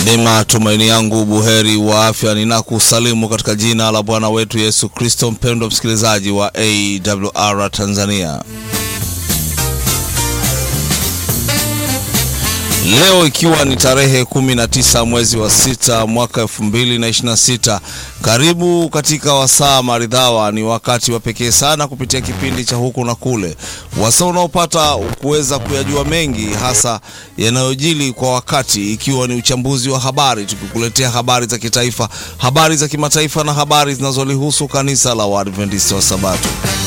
Ni matumaini yangu buheri wa afya. Ninakusalimu katika jina la Bwana wetu Yesu Kristo. Mpendwa msikilizaji wa AWR Tanzania, leo ikiwa ni tarehe 19 mwezi wa sita mwaka 2026, karibu katika wasaa maridhawa. Ni wakati wa pekee sana kupitia kipindi cha huku na kule, wasaa unaopata kuweza kuyajua mengi hasa yanayojili kwa wakati, ikiwa ni uchambuzi wa habari, tukikuletea habari za kitaifa, habari za kimataifa na habari zinazolihusu kanisa la Waadventista wa Sabato.